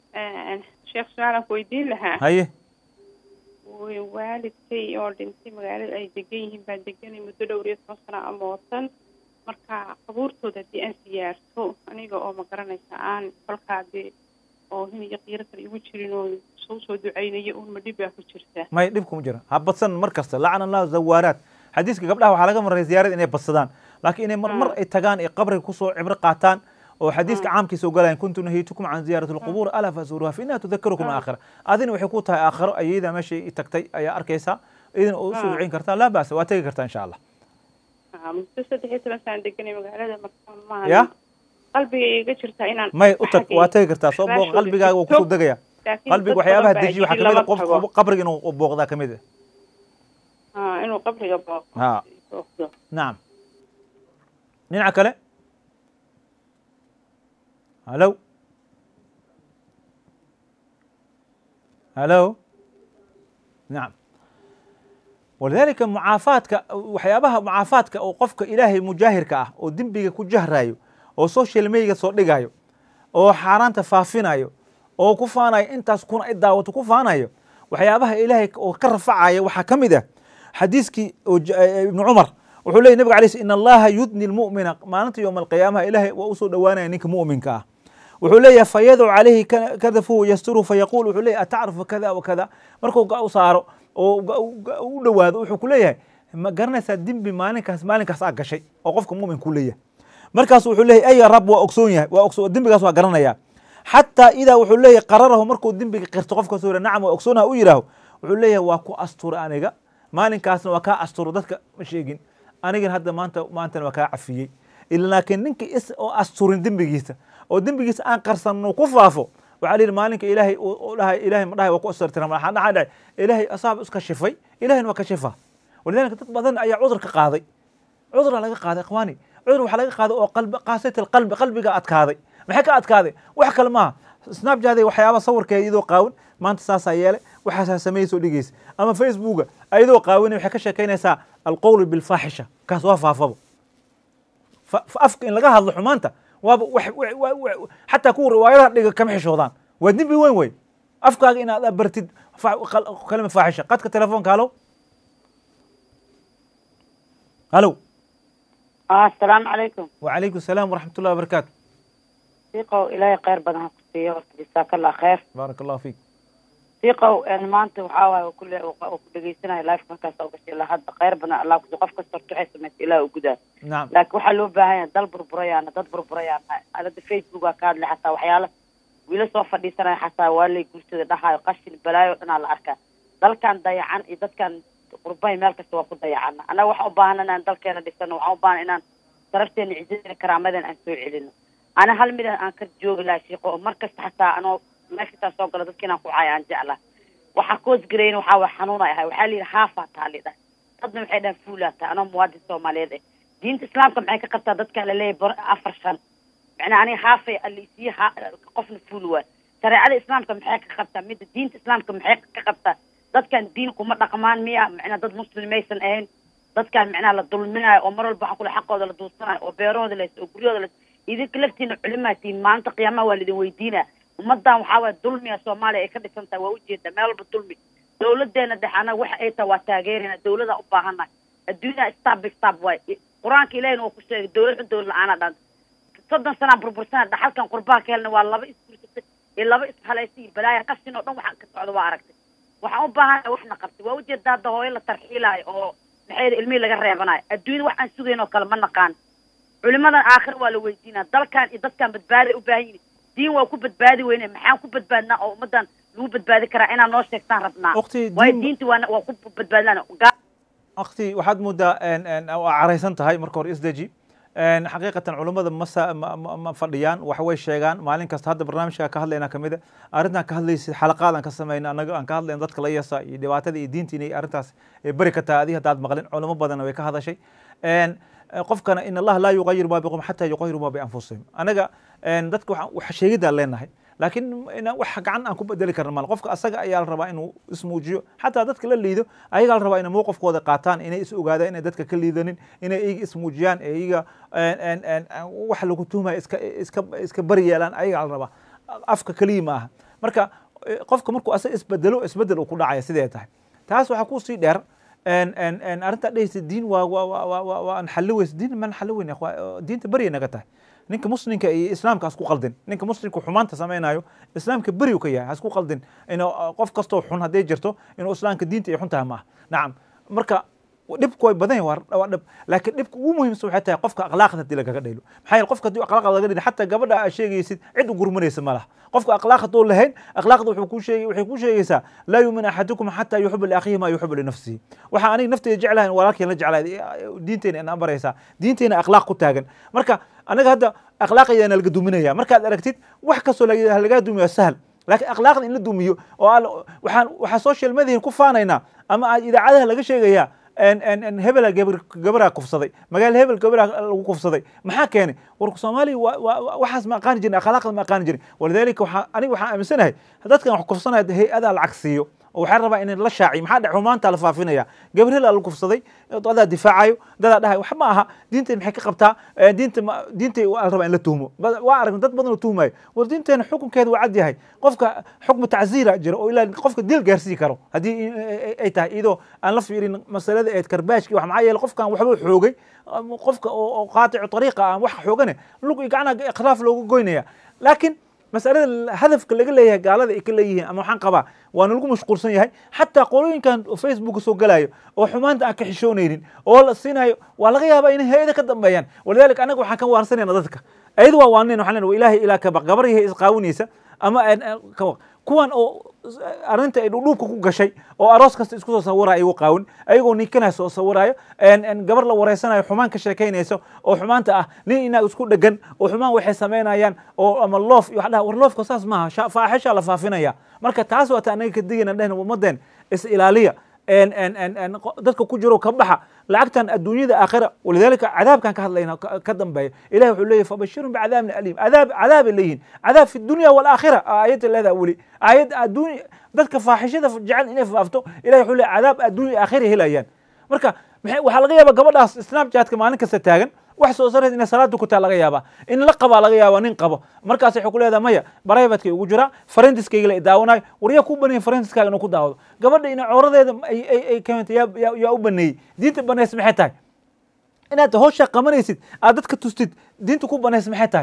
sheekh su-aalaan ku weydiin lahaa haye way waalidkay oo dhintay magaalada ay degan yihiin baan deganay muddo dhowr iyo toban sano ama watan marka qabuurtooda haddii aan siyaarto aniga oo ma garanaysa aan kolkaa dee oo hin iyo qiiro kale igu jirin oo soo soo ducaynayo un ma dhib baa ku jirta may dhib kuma jira ha badsan mar kasta lacana allahu zawaaraat xadiiska gabdhaha waxaa laga maray ziyaarada inay badsadaan laakiin inay mar mar ay tagaan ay qabriga kusoo cibro qaataan oo xadiiska caamkiisa ogolayan kuntu nahaytukum can ziyaarati alqubuur alaa fasuruha fa inaha tudakarukum aakhira adina waxay ku tahay aakhiro ayada meeshay i tagtay ayaa arkaysaa idin oo usoo ducayn kartaa laa ba'sa waa tegi kartaa insha allah Ah, muddo saddex iyo toban sano deganay magaalada marka maaha ya qalbiga iga jirta inaan may u tag xaggay waa tegi kartaa soo booq raashooda qalbigaaga waa jirto. kusoo degaya laakiin qalbiga dad waxyaabaha badan baa dejiya waxaa yidhi kamid a lama qof tago. qabriga inuu booqdaa kamid ah Ah, inuu qabriga booqo ha booqdo nacam dhinaca kale halo halo nacam walidalika mucaafaadka waxyaabaha mucaafaadka oo qofka ilaahay mujaahirka ah oo dembiga ku jahrayo oo social media soo dhigayo oo xaaraanta faafinayo oo ku faanayo intaas kuna i daawato ku faanayo waxyaabaha ilaahay oo ka rafacaya waxaa ka mid ah xadiiskii oo j- eh, ibnu cumar wuxuu leeyay nabiga alayh in allaha yudni lmu'mina maalinta yowma alqiyaamaha ilaahay waa usoo dhowaanaya ninka mu'minka ah wuxuu leeyahay fayadcu calayhi ka- kadafuhu yasturuhu fayaqul wuxuu leeyahay atacrifu kada wa kada markuu ga u saaro oo ga- ga- u dhowaado wuxuu ku leeyahay ma garanaysaa dembi maalinkaas maalinkaas aa gashay oo qofka mu'minku leeyahay markaas wuxuu leeyahay aya rab waa ogsoon yahay waa ogso dembigaas waa garanaya xataa idaa wuxuu leeyahay qararahu markuu dembiga qirto qofka soo nacam waa ogsoonah u yidhaaho wuxuu leeyahay waa ku astura aniga maalinkaasna waa kaa asturo dadka ma sheegin anigana hadda maanta maantana waa kaa cafiyey ila laakiin ninka is oo asturin dembigiisa oo dembigiisa aan qarsanno ku faafo waxaa la yidhi maalinka ilaahay uu uu dhahay ilaahay ma dhahay waa ku asturtira maxaa dhaxaa dhacay ilaahay asaaba iska shifay ilaahayna waa ka shifaa walidaalika dad badan ayaa cudur ka qaaday cuduraa laga qaaday ikhwaani cudur waxaa laga qaaday oo qalbi qaasat alqalbi qalbiga adkaaday maxay ka adkaaday wax kale maaha snapchat waxyaaba sawirkeeda iyadoo qaawan maanta saasaa yeelay waxaasaa sameeyey soo dhigeysa ama facebooka ayadoo qaawanay waxay ka sheekaynaysaa alqowlu bilfaaxisha kaas waa faafaba fa- fa- afka in laga hadlo xumaanta waaba wax- wax- wa- wa- xataa kuwa riwaayadaha dhiga kama xishoodaan waa dembi weyn wey afkaaga inaad bartid fa- qal- kalima faaxisha qadka telefoonka halo halo asalaamu calaykum وعليكم السلام ورحمة الله وبركاته siiqow ilaahay khayr badan ha ku siiyo horta jasaakalla khayr بارك الله فيك siiqow een maanta waxaa waaye oo kule oo ku dhegeysanaya life markaas oo gashay ilaa hadda khayr badan allah kusi qof kasta horta waxay samaysa ilaah u gudaa نعم laakiin waxaa loo baahan yahay dal burburayaana dad burburayaana alada facebook aa ka hadlay xataa waxyaala wiila soo fadhiisanaya xataa waa lay guursada dhahayo qashin balaayo dhanaa la arkaa dalkan dayacan iyo dadkan qurbahay meel kasta waa ku dayacana annaga waxaan u baahan inaan dalkeena dhisano waxaan u baahan inaan sharafteena cizadeena karaamadeena aan soo celino ana hal mid aan ka joogi lahaa shiiqo oo mar kasta xataa anoo meeshataa soo galo dadka inaan ku caayo aan jeclaa waxaa koosgareyn waxaa waa xanuun ay ahay waxaa la yidhi haafaa taa lidha dadna waxay dhahan fuulaa taa anoo muwaadin soomaaliyeed eh diinta islaamka maxay ka qabtaa dadka laleeyahay bar afar shan macnaa aniga haafay alisiiya ha qofna fuul waa shareecada islaamka maxay ka qabtaa midda diinta islaamka maxay ka qabtaa dadkan diin kuma dhaqmaan miya macnaa dad muslimaysan ahayn dadkan macnaha la dulminayo oo mar walba waxaa kule xaqooda la duursanayo oo beerahooda les oo guryahooda les idinka laftiina culimaatiin maalinta qiyaamaha waa lidin weydiinaa ummadan waxaa waaya dulmiga soomaaliya ay ka dhisan tahay waa ujeeda meel walba dulmi dawladeena dhexe anaga waxa ay tahay waa taageerina dawlada u baahanahay adduunyada stab by stab waay qur-aanka ilahina waa ku sheegay dawlad xun dawlad la-aana dhan soddon sanaa burbursana dhaxalkan qurbaha ka helna waa laba isguursatay iyo laba ishalaysa iyo balaaya qashin oo dhan waxa ka socda waa aragtay waxaan u baahanahay waxna qabtay waa ujeeda hadda hooyo la tarxiilaayo oo maxay ilmihii laga reebanayo adduunyada wax aan sugayn oo kale ma naqaan culimadan aakhir waa la weydiinaa dalkan iyo dadkan badbaaday u baahan yihin diin waa ku badbaadi weyne maxaan ku badbaadnaa oo ummadan lagu badbaadi karaa inaan noo sheegtaan rabnaa Waqti waayo diin- diinti waa waa ku badbaadlaan أختي waxaad moodaa een een oo caraysan tahay marka hore isdeji een xaqiiqatan culummada ma sa- ma- ma ma fadhiyaan wax way sheegaan maalin kasta hadda barnaamijka ka hadlayna kamid a arrintan ka hadlaysid xalaqaad aan ka samayna anaga aan ka hadlayna dadka la yasa iyo dhibaatada iyo diinta inay arrintaas ay bari ka tahay adiga haddaad maqlin culamo badanna way ka hadashay een qofkana in allaha laa yuqayiru ma biqom xataa yuqayiru ma bianfusihim anaga een dadka waxaan wax sheegidaan leenahay laakiin inaan wax gacan aan ku bedeli karna mal qofka asaga ayaa la rabaa inuu ismuujiyo xataa dadka la liido ayagaa la rabaa inay mowqifkooda qaataan inay is ogaadaan inay dadka ka liidanin inay iyaga ismuujiyaan ee iyaga een, een, een, wax lagu tuhmaya iska iska iska bari yeelaan ayagaa la rabaa afka keliya ma aha marka eh, qofka markuu asaga isbedelo isbedel uu ku dhacaya sidee tahay taas waxaa kusii dheer en- en- en arrintaa dhehaysa diin waa waa waa waa waa waan xalli weysa diin maan xalli weyn ikhwa- diinta beryay naga tahay ninka muslimka iyo islaamka hasku qaldin ninka muslimka xumaanta samaynayo islaamka beri uu ka yahay hasku qaldin inuu qof kastoo xun hadday jirto inuu islaamka diinta ay xun tahay maaha nacam marka dhibku way badan yahay waa waa dhib laakiin dhibka ugu muhiimsan waxay tahay qofka akhlaaqda haddii lagaga dhaylo maxaa yeele qofka haddii akhlaaqda laga dhaylo xataa gabadha aad sheegaysid cid u gurmanaysa ma laha qofka akhlaaq hadduu lahayn akhlaaqda wuxuu ku sheegay waxay ku sheegaysaa laa yuumin axadukum xataa yuxibu liakhihi maa yuxibu linafsihi waxaa aniga nafteyda jeclahay walaalkeen la jeclahay diinteena inaan baraysaa diinteena akhlaaq ku taagan marka anaga hadda akhlaaqayaana laga duminaya markaad aragtid wax kastoo laga lagaa dumiyo sahal laakiin akhlaaqda in la dumiyo oo aan- waxaan waxaa social mediahin ku faanaynaa ama aa idaacadaha laga sheegayaa en- en- en hebela gabar gabaraa kufsaday magaalo hebel gabaraa lagu kufsaday maxaa keenay warku soomaaliya wa- wa- wa- waxaas ma aqaani jirin akhlaaqda ma aqaani jirin walidaalika waxaa aniga waxaan aaminsanahay dadkan wax kufsanaya hay-adaa lacag siiyo oo waxaa rabaa in la shaaciyo maxaa dhac xumaanta la faafinaya gabar hebel la kufsaday dadaa difaacayo dadaa dhahay wax ma aha diinteen maxay ka qabtaa Eh, diinta ma- diintay waa la rabaa in la tuhmo Ba- waa aragna dad badan oo tuhmayo war diinteena xukunkeeda waa cad yahay qofka xukmu tacziira jira oo ilaa qofka dil gaarsiin karo haddii i- i- ay tahay iyadoo aan la fiirin masalada eed karbaashki wax maxaa yeele qofkan waxbuu xoogay ama qofka oo oo qaaticu ariiqa aan wax xoogane lug iyo gacnaha ikhraaf looga goynaya laakiin masalada hadafka laga leeyahay gaalada ay ka leeyihiin ama waxaan qabaa waana lagu mashquulsan yahay xataa qolooyinkan facebook soo galayo oo xumaanta aan ka xishoonaynin oo la siinayo waa laga yaabaa inay hay-ada ka dambeeyaan walidaalika anaga waxaan ka waarsanayna dadka ayada waa waaneen waxaan leenahay ilaahay ilaa ka baq gabar yahay isqaawinaysa ama aan- aan ka baq kuwan oo arrinta ay dhudhuubka ku gashay oo aroos kasta isku soo sawiraya iyagu qaawin ayagoo ninkana soo sawirayo en- en gabar la wareysanayo xumaan ka sheekaynayso oo xumaanta ah nin inaag isku dhegan oo xumaan waxay samaynayaan oo ama loof iyo wax dhaha war loofka saas maaha sha- faaxisha la faafinaya marka taas waata anaga ka digayna dhehna ummadeen is ilaaliya en en en en qo- dadka ku jiro ka baxa lacagtan adduunyada aakhira walidaalika cadaabkan ka hadlayna ka ka dambeeya ilahi wuxuu leeyahy fabashirun bicadaabin aliim cadaab cadaabay leeyihin cadaab fi dunya walaakhira aayadda leedaha weli aayad adduunya dadka faaxishada jecel inay faafto ilahi wuxuu leeyahy cadaab adduunya aakhira helayaan marka maxay waxaa laga yaabaa gabadhaas snapchatka maalin kasta taagan wax soo sareed inay salaada ku taa laga yaabaa in la qabaa laga yaabaa nin qabo markaas waxay ku leedahay maya privatekay ugu jiraa farendiskayga la daawanayo war yaa ku baneeyey farendiskaaga inuu ku daawado gabadha ina cawradeeda ay ay ay keentay yaa yaa yaa u baneeyey diinta banaysa maxay tahay inaad hawshaa qabanaysid aad dadka tustid diinta ku banaysa maxay tahay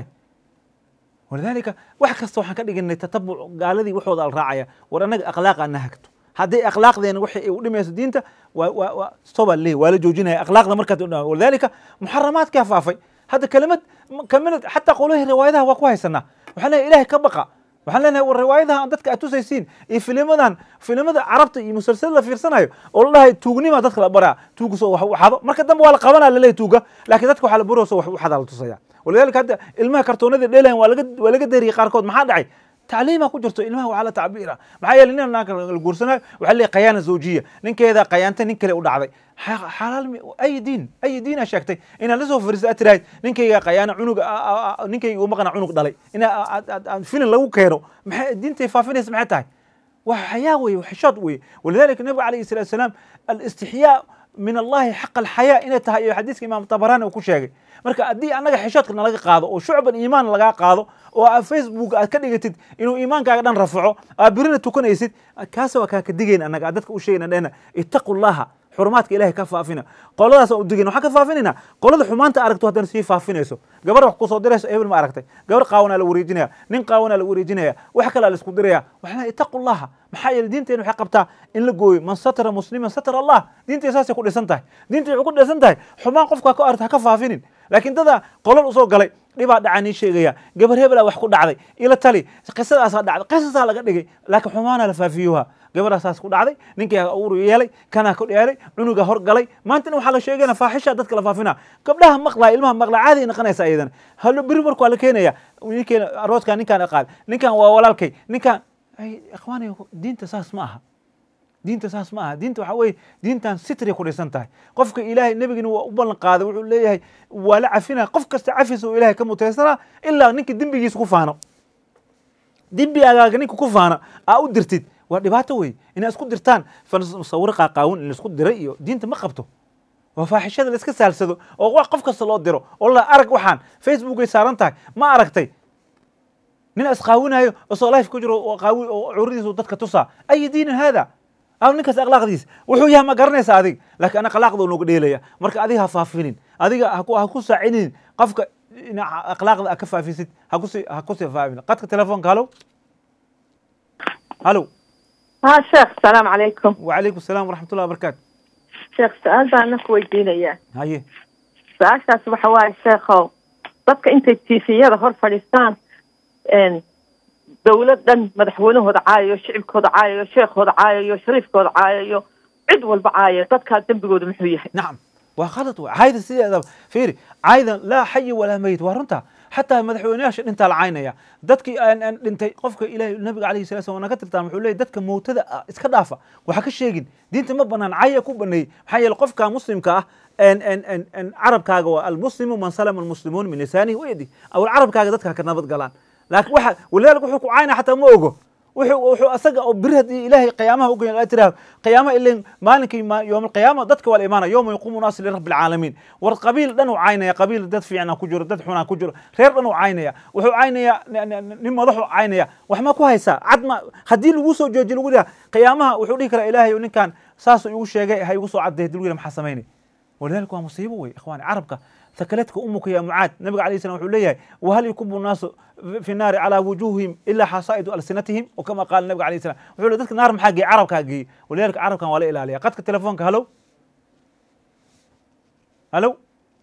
walidaalika wax kasta waxaan ka dhiganay tatabuc gaaladii waxooda al raacaya war annaga akhlaaqaa na hagto hadday akhlaaqdeena waxay ay u dhimayso diinta waa waa waa stop aan leeyahy waa la joojinaya akhlaaqda markaad u dhamaa walidaalika muxaramaadkaa faafay hadda kelimad kamid xataa qolihii riwaayadaha waa ku haysanaa waxaan leeyahay ilahay ka baqa waxaan leenahay war riwaayadaha aan dadka aad tusaysiin iyo filimadan filimada carabta iyo musalsal la fiirsanayo oo la dhahay tuugnima dadka la baraa tuuga soo wax u xado marka dambe waa la qabanaa laleeyahy tuuga laakiin dadka waxaa la baroo soo wax u xadaa la tusaya walidaalika hadda ilmaha kartoonada dheelayan waa laga waa laga dariyay qaarkood maxaa dhacay tacliima ku jirto ilmaha waxaa la tacbiira maxaa yeele nin naanka la guursanayo waxaa leeyahay qayaana zawjiya ninkeeda qayaanta nin kale u dhacday xa- xalaal mi- ay diin ay diina sheegtay inaad lasoo fariisa aad tirahayd ninkayga qayaana cunug ninkayga u maqana cunug dhalay ina aad- aad- aad filin lagu keeno maxay diintay faafinaysa maxay tahay waa xayaa weye xishood weye walidalika nabiga calayhi salatu wasalaam alistixyaa min allahi xaqa alxayaa inay tahay iyo xadiiska imaam tabarani uu ku sheegay marka haddii annaga xishoodka nalaga qaado oo shucban iimaan lagaa qaado oo aad facebook aad ka dhigatid inuu iimaankaaga dhan rafaco aad birina tukanaysid kaas waa kaa ka digayn annaga aad dadka u sheegayna dhehna ittaqu llaha xurumaadka ilahay ka faafina qoladaas aan u digayna waxaan ka faafinayna qolada xumaanta aragto haddana sii faafinayso gabar wax kusoo dirayso hebel ma aragtay gabar qaawanaa la wareejinaya nin qaawanaa la wareejinaya wax kalaa la isku diraya waxaan leeyahay ittaqu llaha maxaa yeele diinteena waxay qabtaa in la gooyo man satara musliman satara allah diinteena saasay ku dhisan tahay diinta waxay ku dhisan tahay xumaan qofka ka aragta ha ka faafinin laakiin dada qolal usoo galay dhibaa dhacaa nii sheegaya gabar hebelaa wax ku dhacday ila tali qisadaasaa dhacday qisasaa laga dhigay laakiin xumaana la faafiyuha gabaraa saas ku dhacday ninkii uur yeelay kanaa ku dheelay cunuga hor galay maantana waxaa la sheegayna faaxisha dadka la faafina gabdhaha maqlaa ilmaha maqlaa caadi ay noqonaysa ayadana halo beri marka waa la keenaya ninkeen arooskan ninkaan qaad ninkan waa walaalkay ninkan ay ikhwaani diinta saas ma aha diinta saas ma aha diinta waxaa weye diintan sitray ku dhisan tahay qofka ilaahay nebigina waa u ballan qaaday wuxuu leeyahay waa la cafinaya qof kasta cafis oo ilahay ka mutaysanaa ilaa ninka dembigiisa ku faano dembigaaga ninka ku faana aa u dirtid waa dhibaato wey inaa isku dirtaan sawiro qaaqaawin in laisku diray iyo diinta ma qabto waa faaxishada la iska saalsado oo wax qof kasta loo diro oo la arag waxaan facebookay saaran tahay ma aragtay nin isqaawinayo isoo life ku jiro oo qaawi oo curadiisu dadka tusaa ay diinin haada aw ninkaas akhlaaqdiis wuxuu yahay ma garanaysa adig laakiin ana akhlaaqda nooga dheelaya marka adiga ha faafinin adiga ha ku ha ku saacinin qofka ina akhlaaqda ka faafisid ha kusi ha kusi faafin qadka telefoonka halo halo ها شيخ السلام عليكم وعليكم السلام ورحمة الله وبركاته شيخ سؤال baan na kuweydiinaya haye su-aashaas waxa waaye sheekhow dadka intay tiifiyada hor fadhiistaan dowlad dhan madaxweynahooda caayayo shicibkooda caayayo sheekhooda caayayo shariifkooda caayayo cid walba caayaya dadkaa dembigooda muxuu yahay نعم waa khalad wey caayda sideedaba fiiri caaydan laa xayi walaa meyit waa runta xataa madaxweynayaasha dhintaa la caynaya dadkii aan aan dhintay qofka ilaahay nabiga calayhi salatu wasallam naga tirtaan wuxuu leeyahy dadka mowtada ah iska dhaafa waxa ka sheegin diinta ma banaan caya ku baneeyey maxaa yeele qofka muslimka ah en en en en carabkaaga waa almuslimu man salama almuslimuun min lisaanihi wayadi aw carabkaaga dadka ha ka nabad galaan laakiin waxa walidaalika wuxuu ku caynaya xataa ma ogo wuxuu wuxuu asaga oo biri haddii ilaahay qiyaamaha ugeyn aa tiraah qiyaamaha ilin maalinkii yoom alqiyaama dadka waa la imaanaya yowma yaquumu naasu lirabbi alcaalamiin war qabiil dhan uu caynaya qabiil dad fiicna ku jiro dad xunaa ku jiro reer dhan uu caynaya wuxuu caynaya nin madaxu caynaya wax ma ku haysaa cad ma haddii lagu soo jooji lagu dhiha qiyaamaha wuxuu dhihi karaa ilaahay ninkan saasuu igu sheegay ha igu soo cadday hadii lagu yiha maxaa samaynay walidaalika waa musiibo wey ikhwaani carabka ثكلتك أمك يا معاذ النبي عليه السلام يقول لي وهل يكب الناس في النار على وجوههم إلا حصائد ألسنتهم وكما قال النبي عليه السلام يقول ذلك نار محاقي عرب كاقي ولذلك عرب كان ولا إله عليها قد تلفونك هلو هلو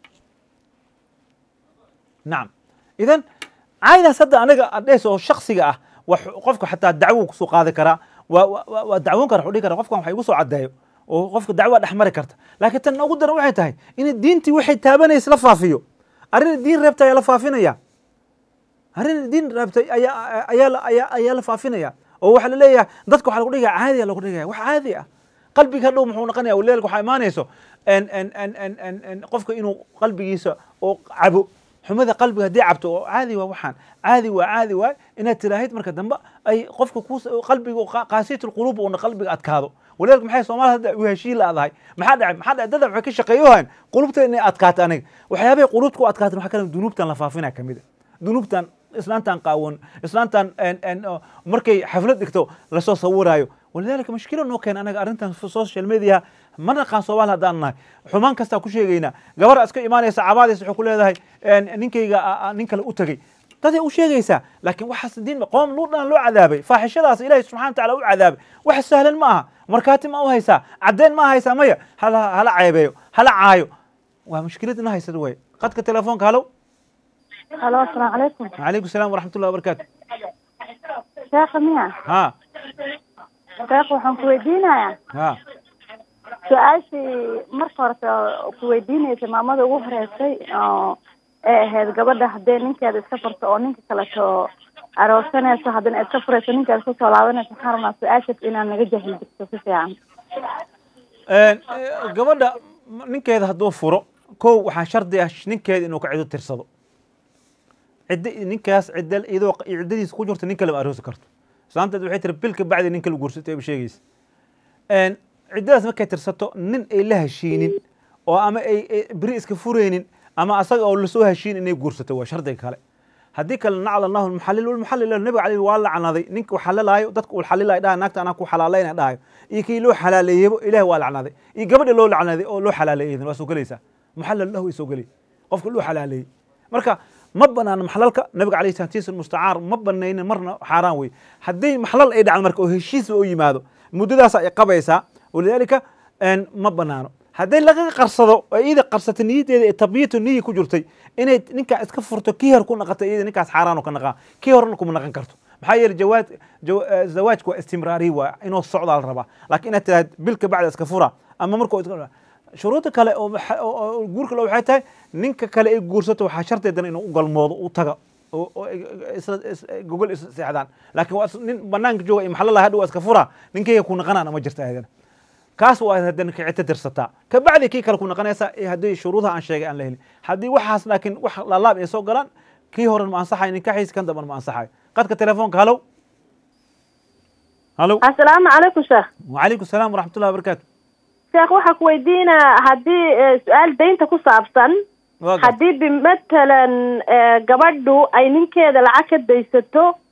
نعم إذا عايدة صدق أنا أديس شخصي أه وقفك حتى الدعوة سوق هذا كرا ودعوون كرا حولي كرا قفك حيوسوا عدايو oo qofka dacwa dhex mari karta laakiin tan ugu daran waxay tahay in diintii waxay taabanaysa la faafiyo arrin diin reebtay ayaa la faafinaya arrin diin reebtay ayaa ayaa ayaa ayaa la faafinaya oo waxaa la leeyahay dadka waxaa lagu dhigaya caadi lagu dhigaya wax caadi ah qalbiga hadhow muxuu noqonaya walaalka waxaa imaanayso en en en en en en qofka inuu qalbigiisa oo cabo xumada qalbiga haddii cabto oo caadi waa waxaan caadi waa caadi waay inaad tiraahid marka dambe ay qofka ku qalbiga qaasiyat lquluub uuna qalbiga adkaado walaalka maxay soomaalida hadda u heshiin laadahay maxaa dhacay maxaa dhacay dada waxay ka shaqeeyohan qulubta inay adkaato aniga waxyaabahay qulubta ku adkaatan waxaa kale dunuubtan la faafina ka mid a dunuubtan islaantan qaawan islaantan markay xaflad dhigto lasoo sawiraayo walidaalika mashkila noo keena anaga arrintan social media ma naqaan soomaali haddaan nahay xumaan kastaa ku sheegaynaa gabar iska imaanaysa cabaadaysa waxay ku leedahay ninkayga nin kale u tegey daday u sheegaysaa laakiin waxaas diin qoom luudhan loo cadaabay faaxishadaas ilaahay subxana wa taala u cadaabay wax sahlan ma aha markaati ma u haysaa caddeyn ma haysaa maya hala hala ceebeeyo hala caayo waa mushkilad ina haysad way qadka telefoonka halow halo asalaamu calaykum calaykum salaam waraxmat ullahi wabarakaatu sheekha miya ha sheekh waxaan ku weydiinayaa ha su-aashii marka horete ku weydiinaysa maamada ugu horeysay oo ee ahayd gabadha haddee ninkeeda iska furto oo ninka kaleto aroosanayso haddana iska furayso ninkeeda kusoo laabanayso waxaan rabnaa su-aashaas inaad naga jahil jirto si fiican gabadha ninkeeda hadduu furo kow waxaa shardi ah ninkeeda inuu ka cido tirsado cidda ninkaas cidda iyadoo ciddadiisa ku jirto nin kale ma aroosi karto islaanteed waxay tiri bilka bacdi nin kale guursatay ba sheegaysa ciddadaas markay tirsato nin ay la heshiinin oo ama ay beri iska fureynin ama asaga oo lasoo heshiin inay guursato waa shardiga kale haddii kale nacla allahu lmuxallil walmuxallil nabiga caleyhi waa lacnaday ninka uu xalalaayo dadka uu xalilayo dhahay naagta anaa ku xalaalayna dhahayo iyo kii loo xalaaleeyebo ilahi waa lacnaday iyo gabadha loo lacnaday oo loo xalaaleeyay waa soo gelaysaa muxallal lahu way soo gelay qofka loo xalaaleeyey marka ma banaano maxlalka nabiga alayhi salaatiisa mustacaar ma banaynin marna xaaraan wey haddii maxlal ay dhacdo marka oo heshiisba u yimaado muddadaas ay qabaysaa walidaalika ma banaano hadday laga qarsado oo iyada qarsatay niyadeeda ee tabyatu niyi ku jirtay inay ninkaa iska furto kii hor ku naqatay iyada ninkaas xaaraan ka naqaa kii horena kuma naqan karto maxaa yeele jawaad zawaajku waa istimraari waa inuu socdaa la rabaa laakiin inaad tiraahd bilka bacda iska fura ama markuu shuruudda kale oo guurka le waxay tahay ninka kale ay guursato waxaa sharteedana inuu u galmoodo u taga gogol is seexdaan laakiin waa nin banaanka jooga iyo maxalla hadhow waa iska fura ninkayga ku naqanaana ma jirta ayadana kaas waa haddana kicita tirsataa kabacdi kii kale ku naqanaysa haddii shuruudaha aan sheegay aan la helin haddii waxaas laakiin wax laalaab ay soo galaan kii horen ma ansaxayo ninkaxiis kan damban ma ansaxayo qadka telefoonka halow halow asalaamu calaykum sheekh wacalaykum salaam waraxmatullahi wabarakaatu sheekh waxaa ku weydiinaa haddii su-aal daynta ku saabsan haddii bimatalan gabadhu ay ninkeeda lacag ka daysato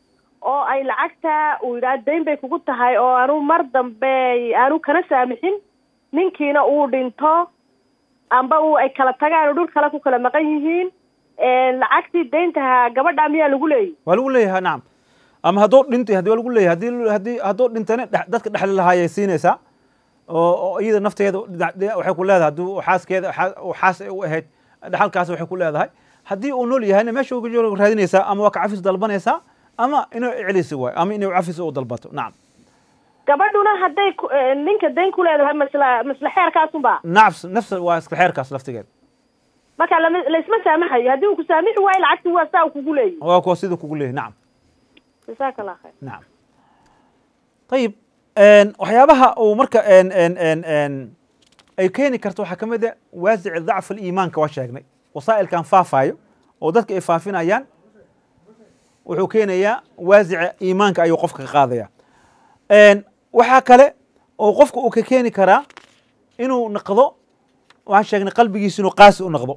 oo ay lacagta uu yidhaha dayn bay kugu tahay oo aanu mar dambe aanu kana saamixin ninkiina uu dhinto amba uu ay kala tagaan oo dhul kale ku kala maqan yihiin lacagtii dayntaha gabadha miyaa lagu leeyahy waa lagu leeyahay nacam ama hadduu dhintay hadii waa lagu leeyahay hadii hadii hadduu dhintana dhex- dadka dhexli lahaayay siinaysaa oo oo iyada nafteeda dhinac- dhinac waxay ku leedahay haddii uu xaaskeeda xaa- uu xaas ay u ahayd dhaxalkaas waxay ku leedahay haddii uu nool yahayna meesha uga jooga raadinaysaa ama waa ka cafis dalbanaysaa ama inuu celisi waayo ama inuu cafis u dalbato nacam gabadhuna hadday ku- eh, ninka dayn ku leedahay masla masla xeerkaasunba nacfs nafs waa iska xeerkaas laftigeeda marka lama laysma saamaxayo haddii uu ku saamixi waayo lacagti waa saa uu kugu leeyahy waa kuwa siduu kugu leeyahay nacam jasaaka allah khayr nacam ayib waxyaabaha uu marka en en en en ay keeni karto waxaa ka mid a waasici dacf aliimaanka waa sheegnay wasaa'ilkan faafaayo oo dadka ay faafinayaan wuxuu keenayaa waasica iimaanka ayuu qofka ka qaadaya waxaa kale oo qofka uu ka keeni karaa inuu naqdo waxaan sheegnay qalbigiisa inuu qaasi u naqdo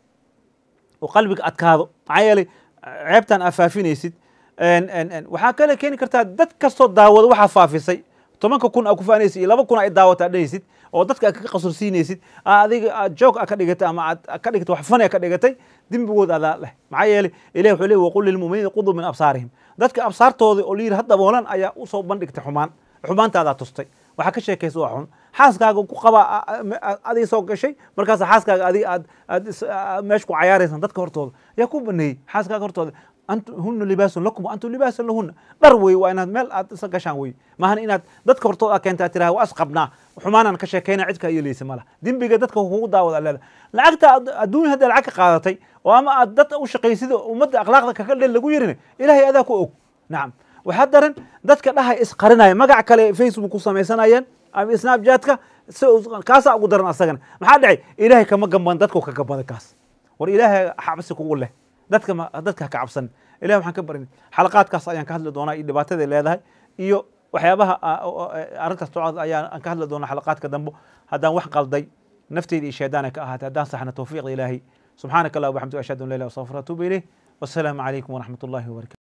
oo qalbiga adkaado maxaa yeelay ceebtan aa faafinaysid waxaa kale keeni kartaa dad kastoo daawado waxaa faafisay tobanka kun aa ku faanaysid iyo laba kun ay daawata aad dhehaysid oo dadka aad kaga qasursiinaysid aa adiga aad joog a ka dhigatay ama aad ka dhigatay wax fani a ka dhigatay dembigood adaa leh maxaa yeelay ilahi wuxuu leey waqul lilmu'miniina quduu min absaarihim dadka absaartooda oo layidhi ha daboolan ayaa usoo bandhigtay xumaan xumaantaadaa tustay waxaa ka sheekaysa waa xun xaaskaaga ku qabaa adiga soo gashay markaas xaaskaaga adiga aad aad meesha ku cayaaraysan dadka hortooda yaa ku baneeyey xaaskaaga hortooda antu huna libaasun lakum wa antum libaasun lahuna dhar wey waa inaad meel aad isa gashaan wey maahan inaad dadka hortooda aad keenta aad tiraha waa asqabnaa xumaanaan ka sheekayna cidka yeelaysa mala dembiga dadka kugu daawada leeda lacagta adduunya hadda lacag ka qaadatay oo ama aad dad u shaqaysid ummadda akhlaaqda kaka dhel lagu yirin ilahay adaa ku og nacam waxaa daran dadka dhahay isqarinaya magac kale facebook ku samaysanayeen ama snapchatka si kaasaa ugu daran asagana maxaa dhacay ilaahay kama gamban dadku ka gambada kaas war ilaahay xabsi kugu leh dadka dadka haka cabsan ilahi waxaan ka barin xalaqaadkaas ayaan ka hadli doonaa iyo dhibaataday leedahay iyo waxyaabaha arrintaas tocod ayaan ka hadli doonaa xalaqaadka dambo haddaan wax qalday nafteyda iyo shaydaana ka ahaatay haddaan saxna tawfiiqda ilaahay subxaanaka allah waxamdu ashhadu an la ilaha illa anta astaghfiruka wa atuubu ilayh wassalaamu calaykum waraxmat ullahi wabarakatu